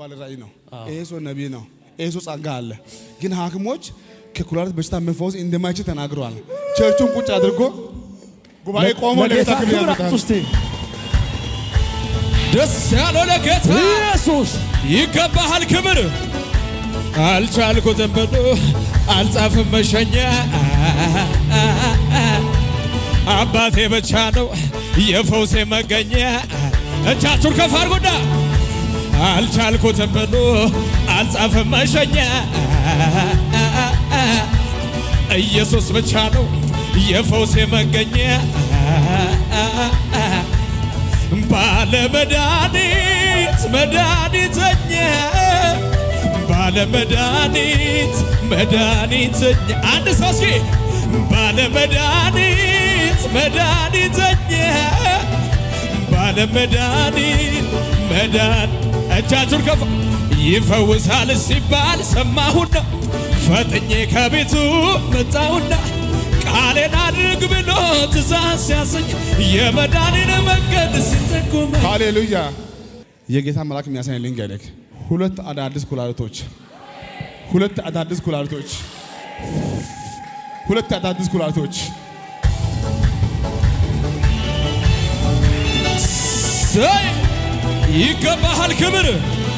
ባለ ራእይ ነው። ይሄ ሰው ነቢይ ነው። ይሄ ሰው ጸጋ አለ። ግን ሐኪሞች ከኩላሊት በሽታ መፈወስ እንደማይችል ተናግረዋል። ቸርቹን ቁጭ አድርጎ ጉባኤ ቆሞ ለጌታ ለጌታ ክብር ክብር ያመጣል። አምጡ እስቲ። ደስ ያለው ለጌታ ኢየሱስ ይገባሃል ክብር አልቻልኩትም ብሎ አልጻፍም መሸኛ አባቴ ብቻ ነው የፈውሴ መገኛ እጃችሁን ከፍ አድርጉና አልቻልኩትም ብሎ አልጻፍም መሸኛ ኢየሱስ ብቻ ነው የፈውሴ መገኛ ባለ መድኃኒት መድኃኒተኛ ባለ መድኃኒት መድኃኒተኛ አንድ ሰው እስኪ ባለ መድኃኒት መድኃኒተኛ ባለ መድኃኒት መድኃኒ እጃችሁን ከፍ ይፈውሳል ሲባል ሰማሁና ፈጥኜ ከቤቱ መጣሁና ቃሌን አድርግ ብሎ ትእዛዝ ሲያሰኝ የመዳኔን መንገድ ሲጠቁም ሃሌሉያ። የጌታ መልአክ የሚያሳይ ልንገርህ፣ ሁለት አዳዲስ ኩላሊቶች፣ ሁለት አዳዲስ ኩላሊቶች፣ ሁለት አዳዲስ ኩላሊቶች ሰይ ይገባሃል ክብር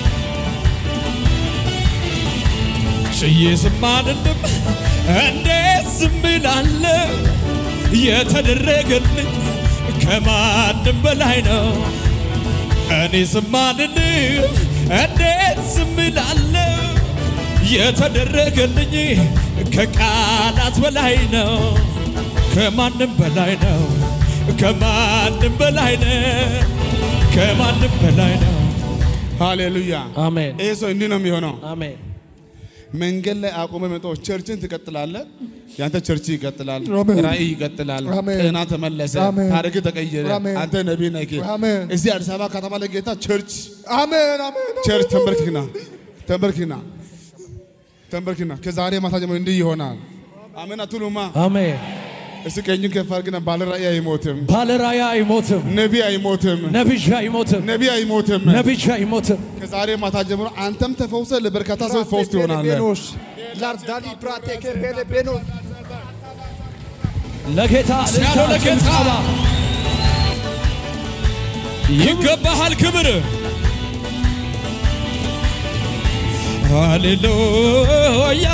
ጭዬ ዝም አልልም እንዴት ዝም እላለሁ የተደረገልኝ ከማንም በላይ ነው እኔ ዝም አልልም እንዴት ዝም እላለሁ የተደረገልኝ ከቃላት በላይ ነው ከማንም በላይ ነው ከማንም በላይ ነው ከማንም በላይ ነው ሃሌሉያ። አሜን ይህ ሰው እንዲህ ነው የሚሆነው። አሜን መንገድ ላይ አቁመ መጦ ቸርችን ትቀጥላለህ። ያንተ ቸርች ይቀጥላል፣ አሜን። ራእይ ይቀጥላል፣ አሜን። ጤና ተመለሰ፣ አሜን። ታሪክ ተቀየረ። አሜን። አንተ ነቢይ ነህ። አሜን። እዚህ አዲስ አበባ ከተማ ላይ ጌታ ቸርች አሜን አሜን ቸርች ተንበርክክና ተንበርክክና ተንበርክክና ከዛሬ ማታ ጀምሮ እንዲህ ይሆናል። አሜን አትሉማ? አሜን እስቲ ቀኙን ከፍ አድርግና ባለ ራእይ አይሞትም፣ ባለ ራእይ አይሞትም ነቢይ አይሞትም፣ ነቢይ አይሞትም ነቢይ አይሞትም። ነቢይ አይሞትም ከዛሬ ማታ ጀምሮ አንተም ተፈውሰ ለበርካታ ሰዎች ፈውስ ትሆናለህ። ቤኖስ ላርዳሊ ፕራቴኬ ቤሌ ቤኖስ ለጌታ ያለው ለጌታ ጭብጨባ። ይገባሃል ክብር ሃሌሉያ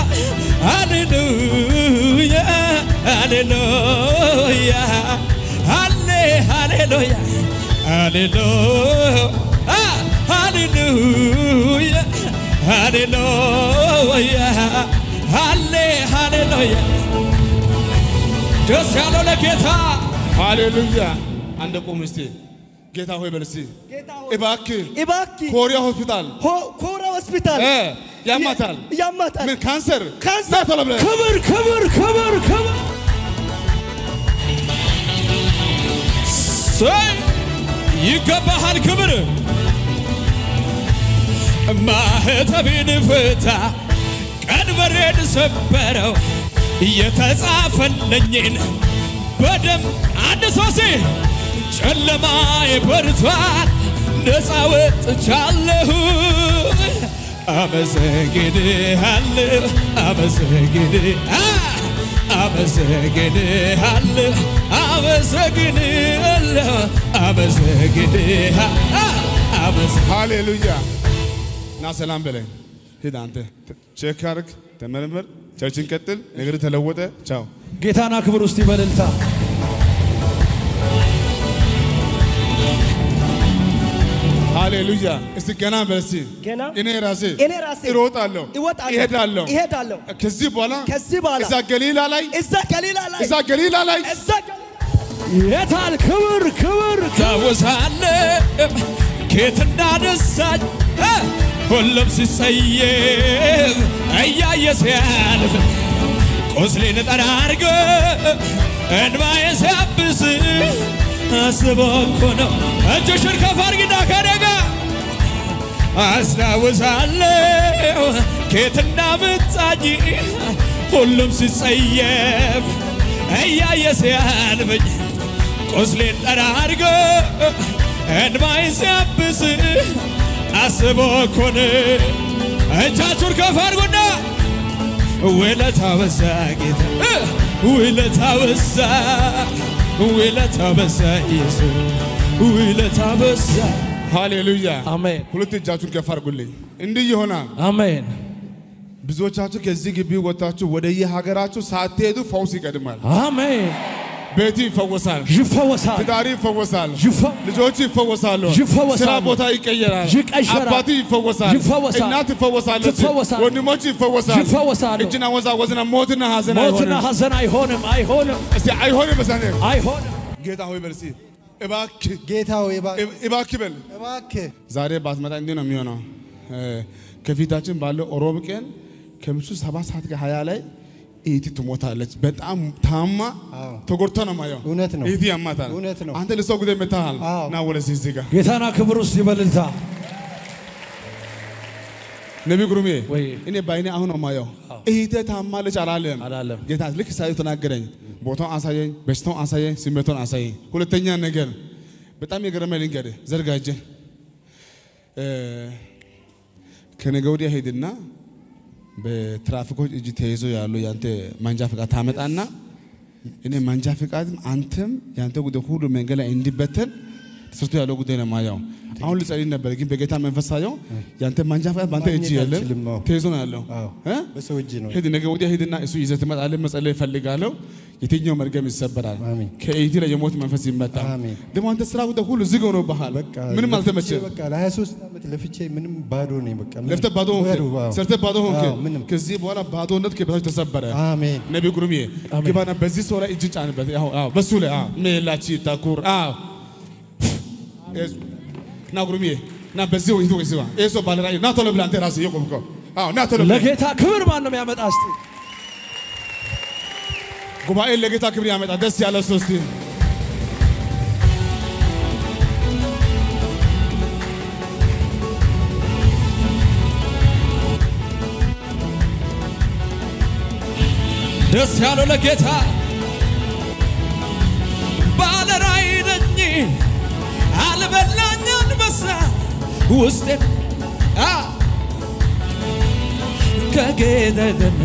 ሃሌሉያ ሃሌሉያ ሃሌ ሃሌሉያ ሃሌሉያ ሃሌሉያ ሃሌሉያ ሃሌ ሃሌሉያ ደስ ያለው ለጌታ ሃሌሉያ። አንድ ቁም እስቲ ጌታ ሆይ በል እስቲ ጌታ ሆይ እባክህ እባክህ ኮሪያ ሆስፒታል ሆ- ኮራ ሆስፒታል እ ያማታል ያማታል ምን ካንሰር ካንሰር ና ቶሎ ብለህ ክብር ክብር ክብር ክብር ሰይ ይገባሃል ክብር ማህተቤን ፍታ ቀንበሬን ሰበረው የተጻፈለኝን በደም አንድ ሶሴ ጨለማ በርቷል ነፃ ወጥቻለሁ አመሰግንሃለሁ አመሰግን አመሰግንሃለሁ አመሰግንሃለሁ አመሰግንሃ አመሰ ሃሌሉያ ና ሰላም በለኝ ሂድ አንተ ቼክ አድርግ ተመርምር ቸርችን ቀጥል ነገር ተለወጠ ቻው ጌታና ክብር ውስጥ ይበልልታ ሃሌሉያ እስቲ ገና በል እስቲ ገና እኔ ራሴ እኔ ራሴ እሮጣለሁ እወጣለሁ እሄዳለሁ እሄዳለሁ ከዚህ በኋላ ከዚህ በኋላ እዛ ገሊላ ላይ እዛ ገሊላ ላይ እዛ ገሊላ ላይ እዛ ገሊላ የታል ክብር ክብር ታወሳለህ ኬት እንዳነሳኝ እ ሁሉም ሲጸየፍ እያየ ሲያልፍ ቁስሌን ጠራርጎ እንባዬ ሲያብስ አስቦ እኮ ነው እጅሽን ከፍ አድርጊና ከኔ ጋር አስታውሳለሁ ኬት እንዳመጣኝ ሁሉም ሲጸየፍ እያየ ሲያልፈኝ ቁስሌን ጠራርጎ እንባዬን ሲያብስ አስቦ እኮ ነው። እጃችሁን ከፍ አድርጉና ውለታ በዛ ጌታ እ ውለታ በዛ ውለታ በዛ ኢየሱስ ውለታ በዛ ሃሌሉያ። አሜን ሁለት እጃችሁን ከፍ አድርጉልኝ። እንዲህ ይሆናል። አሜን ብዙዎቻችሁ ከዚህ ግቢ ወጥታችሁ ወደ የሀገራችሁ ሳትሄዱ ፈውስ ይቀድማል። አሜን ቤት ይፈወሳል። ይፈወሳል ትዳሪ ይፈወሳል። ይፈ- ልጆች ይፈወሳሉ። ይፈወሳሉ። ስራ ቦታ ይቀየራል። ይቀየራል። አባት ይፈወሳል። ይፈወሳል። እናት ይፈወሳለች። ትፈወሳል። ወንድሞች ይፈወሳል። ይፈወሳሉ። እጅና ወዛወዝና ሞትና ሀዘን ሞትና አይሆንም። ሐዘን አይሆንም አይሆንም እስቲ አይሆንም በሳኔ አይሆንም ጌታ ሆይ በል እስቲ እባክህ ጌታ ሆይ እባ- እባክህ በል እባክህ ዛሬ ባትመጣ እንዲህ ነው የሚሆነው። እ፣ ከፊታችን ባለው ሮብ ቀን ከምሽቱ ሰባት ሰዓት ከሀያ ላይ እህቲ ትሞታለች። በጣም ታማ አዎ። ተጎድታ ነው ማየው። እውነት ነው። እህቲ ያማታል። እውነት ነው። አንተ ለሰው ጉዳይ መታሃል። አዎ። ና ወደዚህ እዚህ ጋር ጌታና ክብር ውስጥ ይበልልታ ነቢ ጉሩሜ ወይ እኔ በአይኔ አሁን ነው ማየው። እህቴ ታማለች አላለም አላለም። ጌታ ልክ ሳዩ ተናገረኝ። ቦታውን አሳየኝ፣ በሽታውን አሳየኝ፣ ስሜቱን አሳየኝ። ሁለተኛ ነገር በጣም የገረመኝ ልንገርህ፣ ዘርጋጀ ከነገ ወዲያ ሄድና በትራፊኮች እጅ ተይዞ ያሉ ያንተ ማንጃ ፈቃድ ታመጣና እኔ ማንጃ ፈቃድ አንተም ያንተ ጉዳይ ሁሉ መንገድ ላይ እንዲበተን ተሰርቶ ያለው ጉዳይ ነው ማየው። አሁን ልጸልይ ነበር፣ ግን በጌታ መንፈስ ሳየው ያንተ ማንጃ ፈቃድ በአንተ እጅ ማግኘት የለም አልችልም፣ አዎ። ተይዞ ነው ያለው አዎ። እ? በሰው እጅ ነው። ሂድ ነገ ወዲያ ሂድና እሱ ይዘህ ትመጣለህ። መጸለይ እፈልጋለሁ። የትኛው መርገም ይሰበራል። አሜን። ከእይቴ ላይ የሞት መንፈስ ይመታል። አሜን። ደግሞ አንተ ስራ ጉዳይ ሁሉ ዝግ ሆኖብሃል። በቃ ምንም ለፍቼ አልተመቸም። በቃ ለ23 ዓመት ለፍቼ ምንም ባዶ ነኝ። በቃ ምንም- ለፍተህ ባዶ ሆንክ፣ አዎ። ሰርተህ ባዶ ሆንክ። አዎ፣ ምንም ከዚህ በኋላ ባዶነት ከበታች ተሰበረ። አሜን ነቢ ጉሩሜ ግባና በዚህ ሰው ላይ እጅን ጫንበት። አዎ አዎ፣ በሱ ላይ አዎ፣ ሜላቺ ታኩር አዎ፣ ኤስ- ና ጉሩሜ ና በዚህ ወይ ወይ ሲባ ኤሶ ባለራይ ና ቶሎ ብለህ አንተ ራስህ የቆምከው አዎ፣ ና ቶሎ ብለህ ለጌታ ክብር ማን ነው የሚያመጣ እስቲ ጉባኤ ለጌታ ክብር ያመጣ ደስ ያለ ሰው እስቲ ደስ ያለው ለጌታ ባለራዕይ ነኝ አልበላኝ አንበሳ ውስጤን አ ከጌታ ደን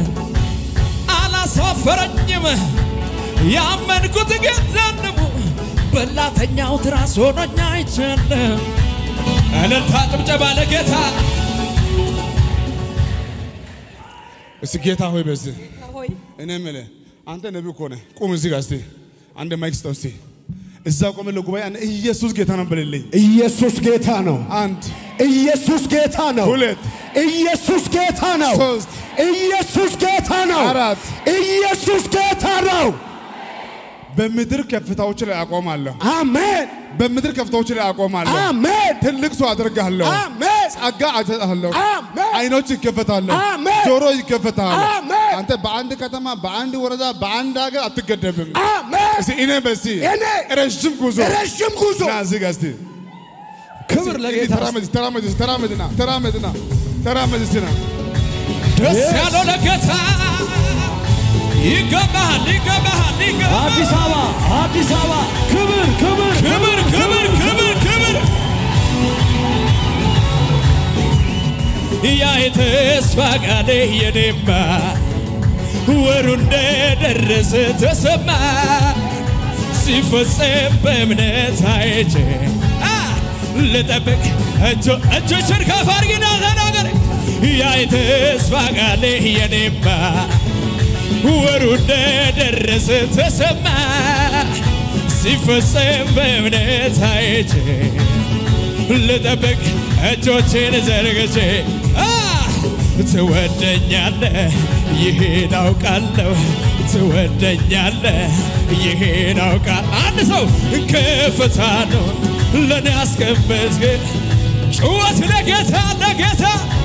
አላሳፈረኝም ያመንኩት ጌታ ነው በላተኛው ትራስ ሆኖኛ አይቻለም እልልታ ጭብጨባ ለጌታ እስቲ ጌታ ሆይ በዚህ ሆይ እኔ የምልህ አንተ ነቢይ እኮ ነህ። ቁም እዚህ ጋር እስቲ አንድ ማይክ ስጠው እስቲ እዛ ቆመ ለጉባኤ አንድ ኢየሱስ ጌታ ነው በልልኝ። ኢየሱስ ጌታ ነው። አንድ ኢየሱስ ጌታ ነው። ሁለት ኢየሱስ ጌታ ነው። ሶስት ኢየሱስ ጌታ ነው። አራት ኢየሱስ ጌታ ነው። በምድር ከፍታዎች ላይ አቆማለሁ። አሜን በምድር ከፍታዎች ላይ አቆማለሁ። አሜን ትልቅ ሰው አደርግሃለሁ። አሜን ጸጋ አሰጥሃለሁ። አሜን አይኖች ይከፈታሉ። አሜን። ጆሮ ይከፈታል። አሜን። አንተ በአንድ ከተማ፣ በአንድ ወረዳ፣ በአንድ ሀገር አትገደብም። አሜን። እስቲ እኔ በሲ እኔ ረዥም ጉዞ ረዥም ጉዞ ና እዚህ ጋር እስቲ ክብር ለጌታ ተራመድ ተራመድ ተራመድና ተራመድና ተራመድ እስቲ ና ደስ ያለው ለጌታ ይገባል ይገባል ይገባል አዲስ አበባ አዲስ አበባ ክብር ክብር ክብር ክብር ክብር ክብር ያ የተስፋ ቃሌ የኔማ ወሩ እንደደረሰ ተሰማ ሲፈጸም በእምነት አይቼ አ ልጠብቅ እጆ እጆችን ከፍ አድርጊና ተናገር ያ የተስፋ ቃሌ የኔማ ወሩ እንደደረሰ ተሰማ ሲፈጸም በእምነት አይቼ ልጠብቅ እጆቼን ዘርግቼ አ ትወደኛለህ ይሄን አውቃለሁ ትወደኛለህ ይሄን አውቃል አንድ ሰው ከፍታ ነው ለእኔ አስቀመጥክ ጩኸት ለጌታ ለጌታ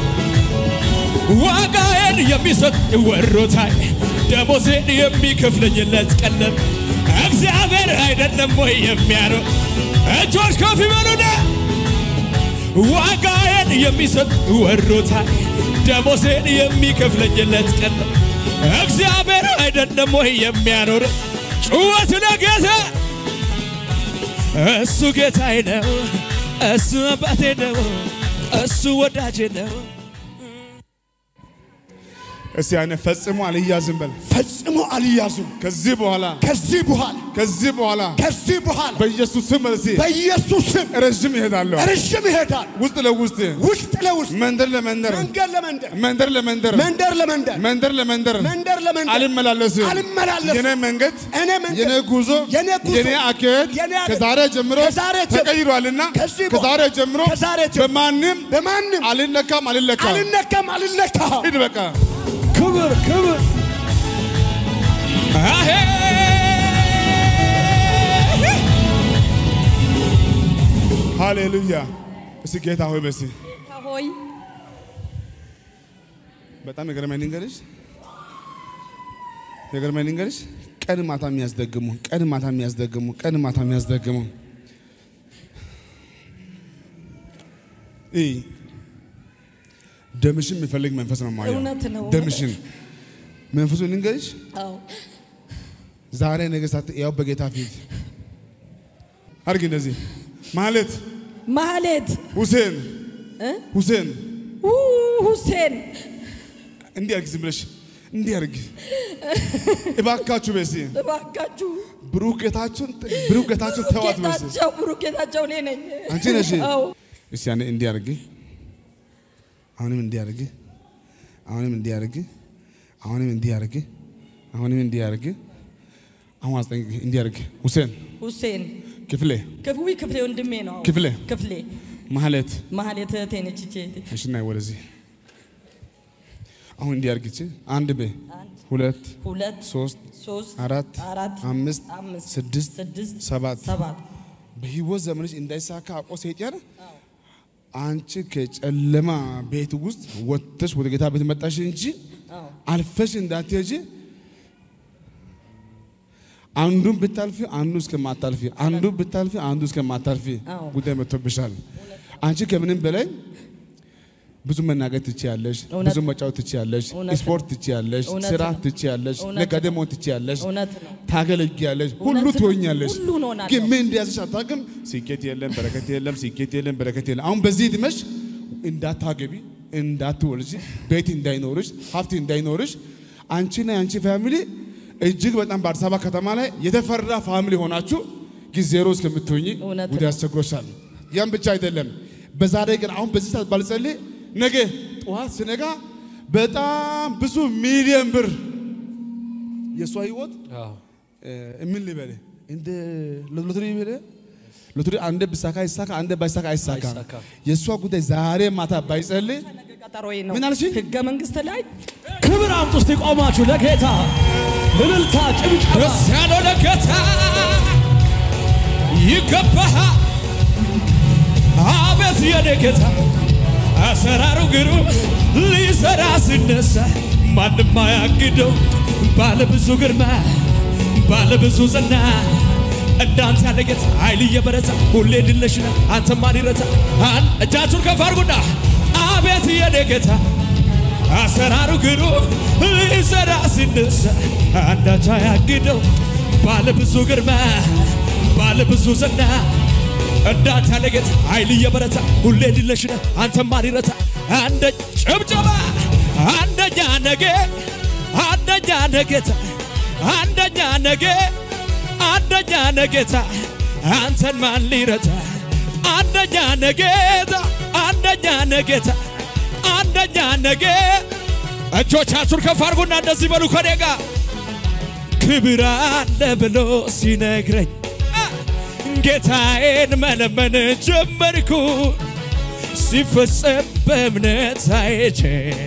ዋጋዬን የሚሰጥ ወሮታል ደሞዜን የሚከፍለኝለት ቀለም እግዚአብሔር አይደለም ወይ የሚያኖር እጆች ከፍ ይበሉና ዋጋዬን የሚሰጥ ወሮታል ደሞዜን የሚከፍለኝለት ቀለም እግዚአብሔር አይደለም ወይ የሚያኖር ጩኸት ለጌታ እሱ ጌታዬ ነው እሱ አባቴ ነው እሱ ወዳጄ ነው። እስቲ ያኔ ፈጽሞ አልያዝም በል። ፈጽሞ አልያዙም። ከዚህ በኋላ ከዚህ በኋላ ከዚህ በኋላ ከዚህ በኋላ በኢየሱስ ስም እዚህ በኢየሱስ ስም ረዥም ይሄዳለሁ። ረዥም ይሄዳል። ውስጥ ለውስጥ ውስጥ ለውስጥ መንደር ለመንደር መንገድ ለመንደር መንደር ለመንደር መንደር ለመንደር መንደር ለመንደር መንደር ለመንደር አልመላለስም። አልመላለስም። የኔ መንገድ እኔ መንገድ የኔ ጉዞ የኔ ጉዞ የኔ አካሄድ የኔ አካሄድ ከዛሬ ጀምሮ ከዛሬ ጀምሮ ተቀይሯልና ከዚህ ከዛሬ ጀምሮ ከዛሬ ጀምሮ በማንም በማንም አልነካም አልለካም። አልነካም አልነካም። ሂድ በቃ ክብር ክብር አሄ ሃሌሉያ። እስቲ ጌታ ሆይ በሲ ሆይ በጣም የገረመኝ ልንገርሽ የገረመኝ ልንገርሽ ቀን ማታ የሚያስደግሙ ቀን ማታ የሚያስደግሙ ቀን ማታ የሚያስደግሙ እይ ደምሽን የሚፈልግ መንፈስ ነው ማየው። እውነት ነው። ደምሽን መንፈሱ ልንገርሽ አዎ ዛሬ ነገ ሳት ያው በጌታ ፊት አድርጊ እንደዚህ ማለት ማህሌት ሁሴን እ? ሁሴን ኡ ሁሴን እንዲህ አድርጊ ዝም ብለሽ እንዲህ አድርጊ እባካችሁ በሲ እባካችሁ ብሩክ ጌታችሁን ብሩክ ጌታችሁን ተዋት በሲ ጌታቸው ብሩክ ጌታቸው እኔ ነኝ። አንቺ ነሽ አዎ እስቲ ያኔ እንዲህ አድርጊ አሁንም እንዲህ አድርጊ አሁንም እንዲህ አድርጊ አሁንም እንዲህ አድርጊ አሁንም እንዲህ አድርጊ አሁን አስጠንቅቂ እንዲህ አድርጊ ሁሴን ሁሴን ክፍሌ ክፍዊ ክፍሌ ወንድሜ ነው። አዎ። ክፍሌ ክፍሌ ማህሌት ማህሌት እህቴ ነች። እቺ እህቴ እሺ ናይ ወደዚህ አሁን እንዲህ አድርጊ እቺ አንድ በ ሁለት ሁለት ሶስት ሶስት አራት አራት አምስት አምስት ስድስት ስድስት ሰባት ሰባት በህይወት ዘመንሽ እንዳይሳካ አቆ ሰይጣን አንቺ ከጨለማ ቤት ውስጥ ወጥተሽ ወደ ጌታ ቤት መጣሽ እንጂ አዎ አልፈሽ እንዳትሄጂ አንዱን ብታልፊ አንዱ እስከማታልፊ አንዱ ብታልፊ አንዱ እስከማታልፊ አዎ። ጉዳይ መጥቶብሻል። አንቺ ከምንም በላይ ብዙ መናገር ትችያለሽ፣ እውነት ብዙ መጫወት ትችያለሽ፣ እውነት ስፖርት ትችያለሽ፣ እውነት ስራ ነው። ትችያለሽ፣ እውነት ነጋዴ ነው። መሆን ትችያለሽ፣ እውነት ነው። ታገለግያለሽ፣ ሁሉ እውነት ነው። ትሆኛለሽ። ሁሉ እሆናለሁ። ግን ምን እንደያዘሽ አታውቅም። ስኬት የለም፣ በረከት የለም፣ ስኬት የለም፣ በረከት የለም። አሁን በዚህ ዕድሜሽ እንዳታገቢ፣ እንዳትወልጂ፣ ቤት እንዳይኖርሽ፣ ሀብት እንዳይኖርሽ አንቺና የአንቺ ፋሚሊ እጅግ በጣም በአዲስ አበባ ከተማ ላይ የተፈራ ፋሚሊ ሆናችሁ ጊዜሮ እስከምትሆኝ እውነት ጉዳይ ነው። አስቸግሮሻል። ያም ብቻ አይደለም። በዛሬ ግን አሁን በዚህ ሰዓት ባልጸልይ ነገ ጠዋት ስነጋ በጣም ብዙ ሚሊዮን ብር የእሷ ህይወት እ ምን ልበል እንደ ሎተሪ ልበል ሎተሪ አንዴ ብሳካ ይሳካ አንዴ ባይሳካ አይሳካ። አይሳካ። የእሷ ጉዳይ ዛሬ ማታ ባይጸልይ ነገ ቀጠሮዬ ነው። ምን አልሽኝ? ህገ መንግስት ላይ ክብር አምጡ እስቲ ቆማችሁ ለጌታ እልልታ ጭብጨባ ደስ ያለው ለጌታ ይገባሃል። አቤት የኔ ጌታ አሰራሩ ግሩም ሊሰራ ሲነሳ ማንም አያግደው። ባለ ብዙ ግርማ ባለ ብዙ ዝና እንዳንተ ያለ ጌታ ኃይል እየበረታ ሁሌ ድለሽ ነህ አንተ ማን ይረታ? አን እጃችሁን ከፍ አድርጉና አቤት የኔ ጌታ አሰራሩ ግሩም ሊሰራ ሲነሳ አንዳች አያግደው። ባለ ብዙ ግርማ ባለ ብዙ ዝና እንዳንተ ያለ ጌታ ኃይል እየበረታ ሁሌ ድለሽ ነህ አንተ ማን ይረታ? አንደ ጭብጨባ አንደኛ ነገ አንደኛ ነገታ አንደኛ ነገ አንደኛ ነገታ አንተን ማን ሊረታ? አንደኛ ነገታ አንደኛ ነገታ አንደኛ ነገ እጆቻችሁን ከፍ አድርጉና እንደዚህ በሉ ከኔ ጋር ክብር አለ ብሎ ሲነግረኝ ጌታዬን መለመን ጀመርኩ ሲፈጸም በእምነት አይቼ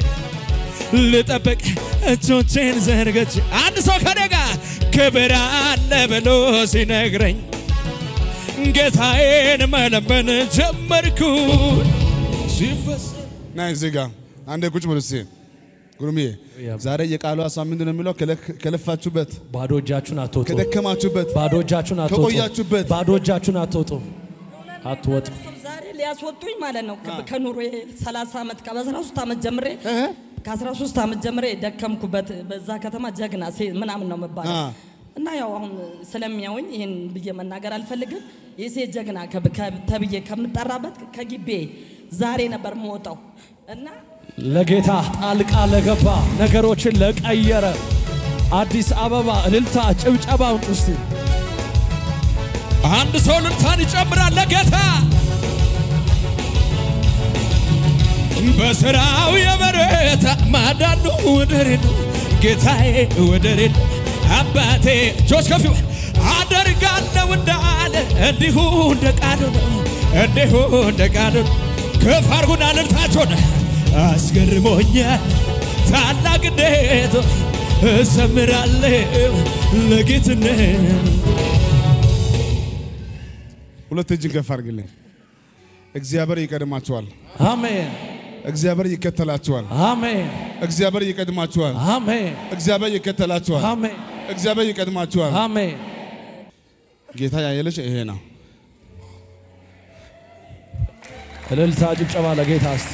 ልጠብቅ እጆቼን ዘርግቼ አንድ ሰው ከኔ ጋር ክብር አለ ብሎ ሲነግረኝ ጌታዬን መለመን ጀመርኩ ሲፈጸም ና እዚህ ጋር አንዴ ቁጭ በሉ እስኪ ጉርምዬ ዛሬ የቃሉ ሀሳብ ምንድን ነው የሚለው ከለ- ከለፋችሁበት ባዶ እጃችሁን አትወጡ ከደከማችሁበት ባዶ እጃችሁን አትወጡ ከቆያችሁበት ባዶ እጃችሁን አትወጡ አትወጡ ዛሬ ሊያስወጡኝ ማለት ነው። ከ- ከኑሮ 30 ዓመት ከ13 ዓመት ጀምሬ ከ13 ዓመት ጀምሬ ደከምኩበት በዛ ከተማ ጀግና ሴ- ምናምን ነው መባለው አ። እና ያው አሁን ስለሚያውኝ ይህን ብዬ መናገር አልፈልግም። የሴት ጀግና ከብ- ከ- ተብዬ ከምጠራበት ከግቤ ዛሬ ነበር የምወጣው እና ለጌታ ጣልቃ ለገባ ነገሮችን ለቀየረ አዲስ አበባ እልልታ ጭብጨባውን እስቲ አንድ ሰው ልልታን ይጨምራል ለጌታ በስራው የበረታ ማዳኑ ወደር የለው ጌታዬ ወደር የለው አባቴ እጆች ከፍ ይበል። አደርጋለሁ እንዳለ እንዲሁ እንደ ቃሉ ነው እንዲሁ እንደ ቃሉ ነው ከፍ አድርጉና ልልታችሁን አስገርሞኛል ታላቅነቱ እዘምራለሁ ለጌትነት ሁለት እጅን ከፍ አድርግልኝ። እግዚአብሔር ይቀድማችኋል። አሜን እግዚአብሔር ይከተላችኋል። አሜን እግዚአብሔር ይቀድማችኋል። አሜን እግዚአብሔር ይከተላችኋል። አሜን እግዚአብሔር ይቀድማችኋል። አሜን ጌታ ያየለሽ ይሄ ነው። እልልታ ጭብጨባ ለጌታ እስቲ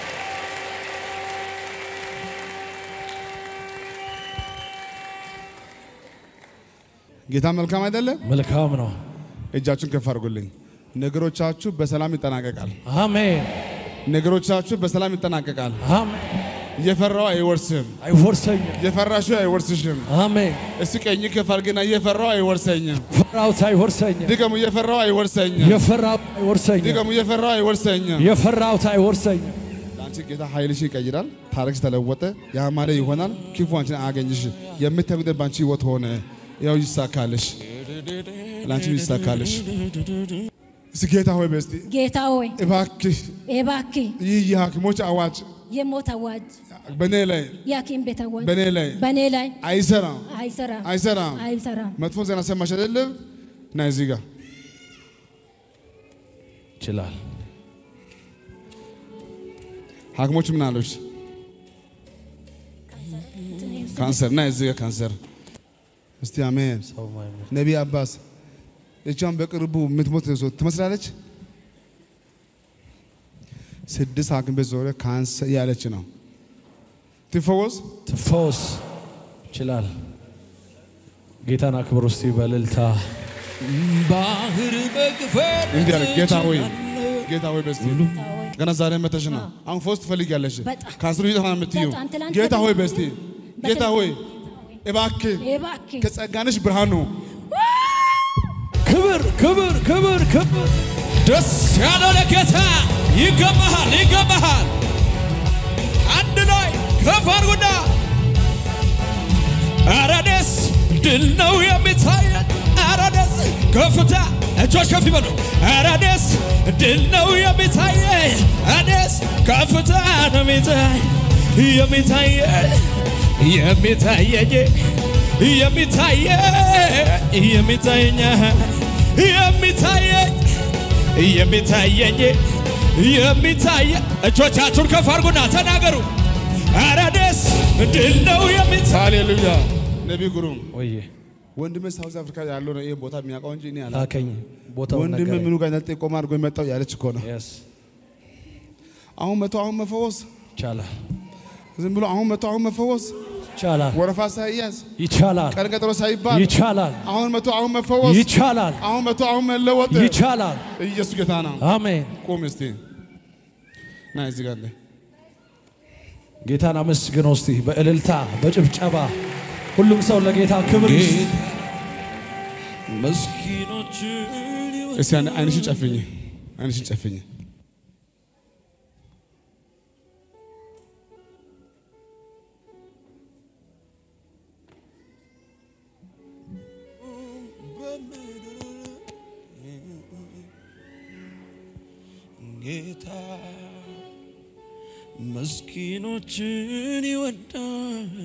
ጌታ መልካም አይደለም? መልካም ነው እጃችሁን ከፍ አድርጉልኝ። ነገሮቻችሁ በሰላም ይጠናቀቃል። አሜን ነገሮቻችሁ በሰላም ይጠናቀቃል። አሜን የፈራው አይወርስም። አይወርሰኝም የፈራሽው አይወርስሽም። አሜን እስቲ ቀኝ ከፍ አድርግና የፈራው አይወርሰኝም። ፈራሁት አይወርሰኝም ድገሙ፣ የፈራው አይወርሰኝም። የፈራሁት አይወርሰኝም ድገሙ፣ የፈራው አይወርሰኝም። የፈራሁት አይወርሰኝም ለአንቺ ጌታ ኃይልሽ ይቀይራል። ታሪክሽ ተለወጠ፣ ያማረ ይሆናል። ክፉ አንቺን አያገኝሽ። የምትተጉደ ባንቺ ህይወት ሆነ። ያው ይሳካልሽ፣ ለአንቺ ይሳካልሽ። እስቲ ጌታ ሆይ በስቲ ጌታ ሆይ እባክህ እባክህ ይህ የሐኪሞች አዋጅ የሞት አዋጅ በእኔ ላይ የሐኪም ቤት አዋጅ በእኔ ላይ በእኔ ላይ አይሰራም አይሰራም አይሰራም። አይሰራም። መጥፎ ዜና ሰማሽ አይደለም? ና እዚህ ጋር ይችላል ሐኪሞች ምን አሉሽ? ካንሰር ና እዚህ ጋር ካንሰር። እስቲ አሜን። ሰው ማይሞት ነቢይ አባስ እቿን በቅርቡ የምትሞት ሰው ትመስላለች። ስድስት ሐኪም ቤት ዞረ ካንሰር ያለች ነው። ትፈወስ። ትፈወስ ይችላል ጌታን አክብር እስቲ በእልልታ ባህር መግፈል እንዲህ አለ ጌታ ሆይ ጌታ ሆይ በስቲ ገና ዛሬ መተሽ ነው። አሁን ፈውስ ትፈልጊያለሽ። በጣም። ካንሰሩ ይጠፋ የምትይው በጣም ትላንት ጌታ ሆይ በጣም በስቲ ጌታ ሆይ እባክህ እባክህ ከጸጋንሽ ብርሃኑ ክብር ክብር ክብር ክብር ደስ ያለው ለጌታ ይገባሃል፣ ይገባሃል። አንድ ላይ ከፍ አድርጉና ኧረ ደስ ድል ነው የሚታየን። ኧረ ደስ ከፍታ እጆች ከፍ ይበሉ። ኧረ ደስ ድል ነው የሚታየን። ኧረ ደስ ከፍታ ነው የሚታይ የሚታየን የሚታየኝ የሚታየኝ የሚታየኝ የሚታየኝ የሚታየኝ የሚታየ እጆቻችሁን ከፍ አድርጉና ተናገሩ። ኧረ ደስ ድል ነው የሚታይ ሃሌሉያ። ነቢይ ግሩም ወዬ ወንድሜ ሳውዝ አፍሪካ ያለው ነው ይሄን ቦታ የሚያውቀው እንጂ እኔ አላውቅም። ላከኝ ቦታውን ወንድሜ ነገረኝ። ምኑ ጋር ነጥ ቆማ አድርጎ የመጣው ያለች እኮ ነው። Yes አሁን መቶ አሁን መፈወስ ይቻላል ዝም ብሎ አሁን መቶ አሁን መፈወስ ይቻላል ወረፋ ሳይያዝ ይቻላል ቀን ቀጠሮ ሳይባል ይቻላል አሁን መቶ አሁን መፈወስ ይቻላል አሁን መቶ አሁን መለወጥ ይቻላል ኢየሱስ ጌታ ነው። አሜን ቁም እስቲ ና እዚህ ጋር ነህ። ጌታን አመስግነው እስቲ በእልልታ በጭብጨባ ሁሉም ሰው ለጌታ ክብር ይስጥ። መስኪኖችን እስቲ አንድ አይንሽን ጨፍኝ፣ አይንሽን ጨፍኝ። ጌታ መስኪኖችን ይወዳል፣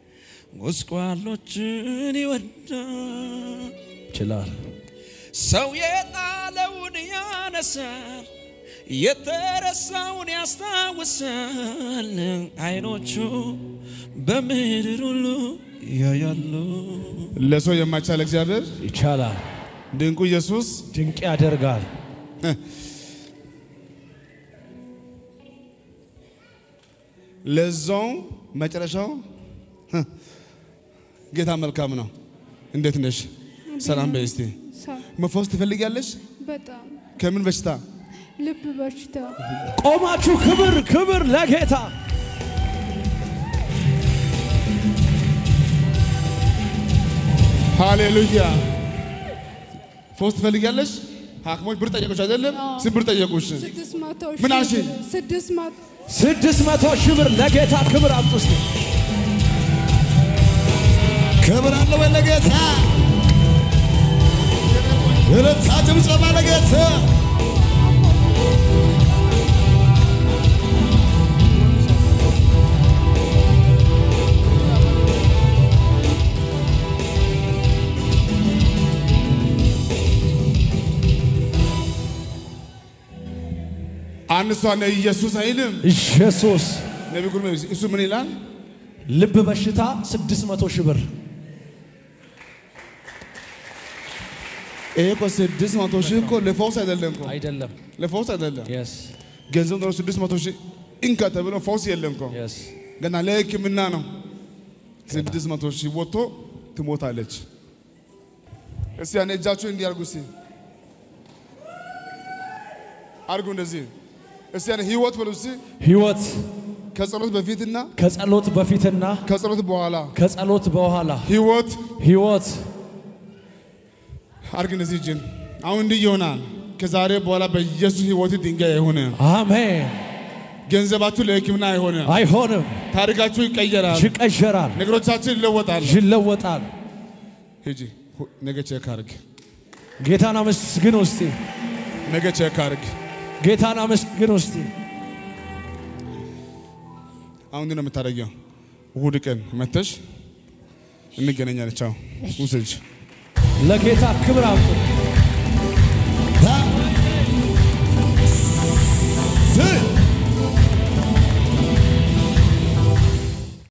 ጎስቋሎችን ይወዳል። ይችላል ሰው የጣለውን ያነሳል፣ የተረሳውን ያስታውሳል። አይኖቹ በምድር ሁሉ ያያሉ። ለሰው የማይቻል እግዚአብሔር ይቻላል ድንቁ ኢየሱስ ድንቅ ያደርጋል ለዛው መጨረሻው ህ፣ ጌታ መልካም ነው። እንዴት ነሽ? ሰላም በይ እስቲ። ሰው መፈወስ ትፈልጊያለሽ? በጣም ከምን በሽታ? ልብ በሽታ ቆማችሁ ክብር ክብር ለጌታ ሃሌሉያ። ፈውስ ትፈልጊያለሽ? ሐኪሞች ብር ጠየቁሽ አይደለም? ስንት ብር ጠየቁሽ? ስድስት መቶ ምን ሺህ አልሽ? ብር- ስድስት መቶ ስድስት መቶ ሺህ ብር ለጌታ ክብር አምጡ እስቲ። ክብር አለ ወይ ለጌታ? እልልታ ጭብጨባ ለጌታ። አንድ እሷ ነው ኢየሱስ አይልም። ኢየሱስ ነቢይ ጉርሜ እሱ ምን ይላል? ልብ በሽታ ስድስት መቶ ሺህ ብር ይሄ እኮ ስድስት መቶ ሺህ እኮ ለፈውስ አይደለም እኮ አይደለም። ለፈውስ አይደለም። የስ ገንዘብ ነው ስድስት መቶ ሺህ እንካ ተብሎ ፈውስ የለም እኮ የስ ገና ለሕክምና ነው። ስድስት መቶ ሺህ ወጥቶ ትሞታለች። እስቲ ያን እጃችሁ እንዲህ አርጉ። እስቲ አርጉ እንደዚህ። እስቲ ያን ህይወት በሉ እስቲ ህይወት ከጸሎት በፊትና ከጸሎት በፊትና ከጸሎት በኋላ ከጸሎት በኋላ ህይወት ህይወት አርግ እንደዚህ እጅን አሁን እንዲህ ይሆናል። ከዛሬ በኋላ በኢየሱስ ህይወት ድንጋይ አይሆነ፣ አሜን። ገንዘባችሁ ለሕክምና አይሆነ፣ አይሆንም፣ ታሪካችሁ ይቀየራል፣ ይቀየራል፣ ነገሮቻችን ይለወጣል። ይለወጣል። ሂጂ ሁ- ነገ ቼክ አርግ፣ ጌታን አመስግን ውስቲ ነገ ቼክ አርግ። ጌታን አመስግን ውስቲ አሁን እንዲህ ነው የምታደርጊው። እሁድ ቀን መተሽ እንገናኛለን። ቻው ውሰጅ ለጌታ ክብር አምጡ።